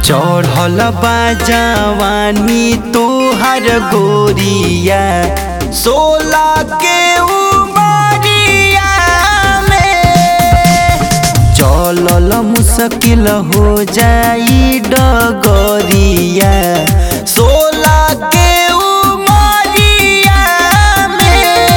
चढ़ल बा जवानी तोहर गोरिया सोला के उमरिया में चलल मुश्किल हो जाई डगरिया सोला के उमरिया में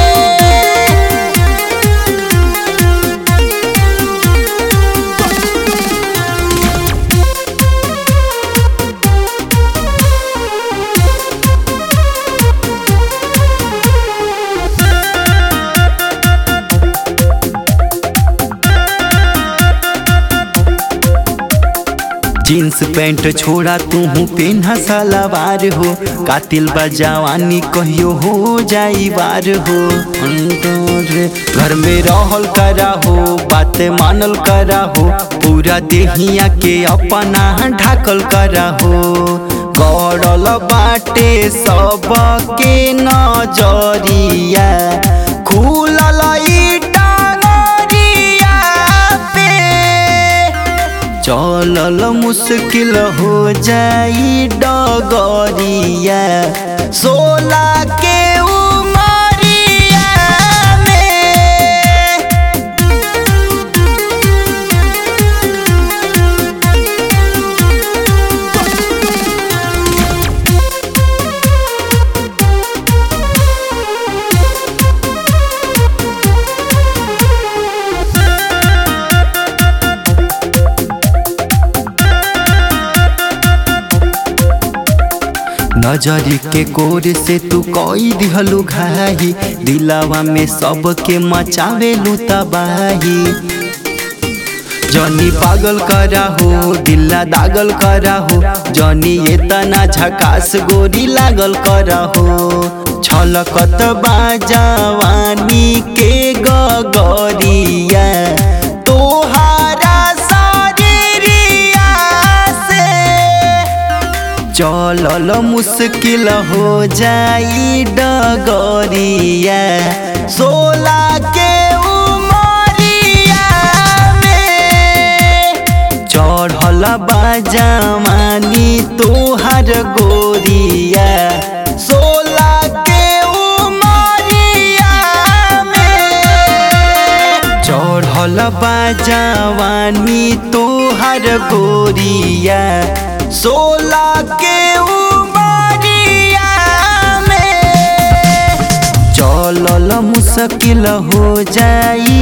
जीन्स पैंट छोड़ा तू पेन्हा सलवार हो कातिल बा जवानी कहियो हो जाई बार हो अंदर घर में रहल करा हो बात मानल करा हो पूरा देहिया के अपना ढाकल करा हो गड़ल बाटे सब के नजरिया खुलल ई टांगरिया पे चलल मुश्किल हो जाई डगरिया सोला के उमरिया में नजरी के कोर से तू कोई दिहलु घाही दिलावा में सबके मचावेलु तबाही जनी पागल करा हो दिल्ला दागल करा हो जनी एतना झकास गोरी लागल करा हो छलकत बाजवानी के गगरिया तोहारा शरीरिया से चलल मुश्किल हो जाई डगरिया सोला के उमरिया में चढ़ल बाजवानी तोहर गोरिया सोला के उमरिया में चढ़ल बाजवानी तोहर गोरिया सोला के उमरिया में चलल मुश्किल हो जाई